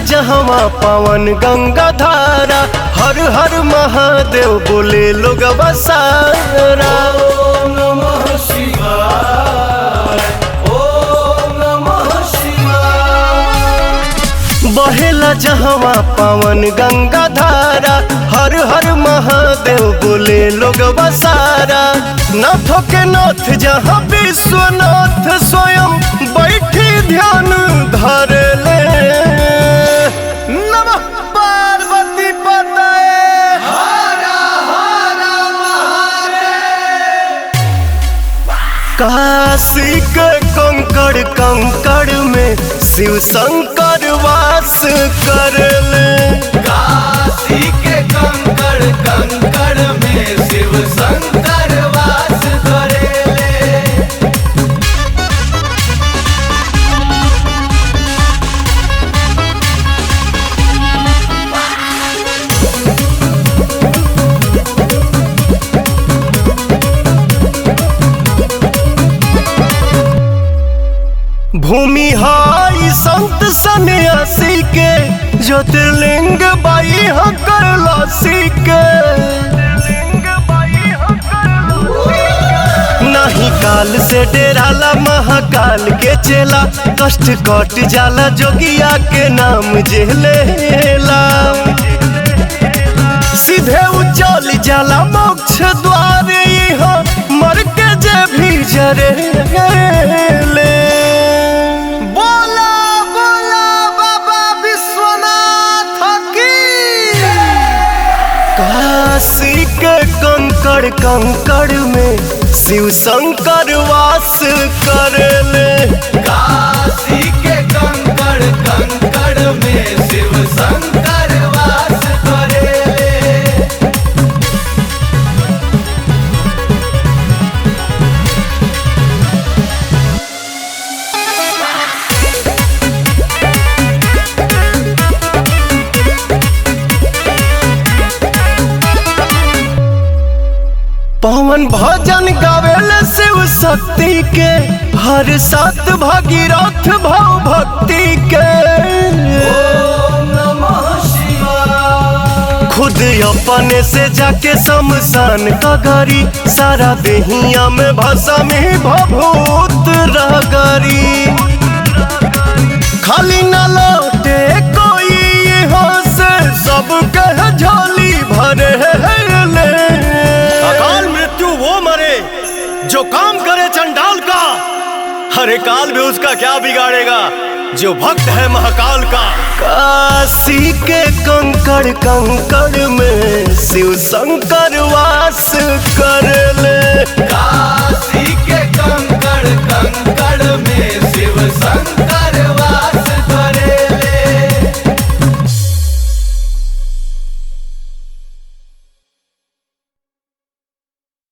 जहवा पावन गंगा धारा हर हर महादेव बोले लोग बसारा ओम नमः शिवाय ओम नमः शिवाय बहेला जहवा पावन गंगा धारा हर हर महादेव बोले लोग बसारा नाथों के नाथ जहाँ विश्वनाथ स्वयं बैठी ध्यान धर ले नमः पार्वती पतये हरा हरा महादेव काशी के कंकड़ कंकड़ में शिव शंकर वास कर ले काशी के कंकड़ कंकड़ में शिव शंकर वास करेले भूमि हाई संत सन्यासी के ज्योतिर्लिंग बाई हकर लासी के नहीं काल से डेराला महाकाल के चेला कष्ट कट जाला जोगिया के नाम जेलेला सीधे उचल जाला मोक्ष द्वार यहाँ मर के जे भी जरे ले बोला बोला बाबा विश्वनाथ की काशी के कंकड़ कंकड़ में शिव शंकर वास कर ले काशी के कंकड़ कंकड़ में शिव शंकर वास करेले पवन भजन गावेले शिव शक्ति के हर सात भागीरथ भाव भक्ति के ओम नमः शिवाय खुद अपने से जाके शमशान का गरी सारा देहिया में भाषा में भभूत रगरी खाली न लौटे कोई यहाँ से सब कह झोली भरे ले अकाल मृत्यु वो मरे जो काम करे चंडाल का हरे काल भी उसका क्या बिगाड़ेगा जो भक्त है महाकाल का काशी के कंकड़ कंकड़ में शिव शंकर वास कर ले काशी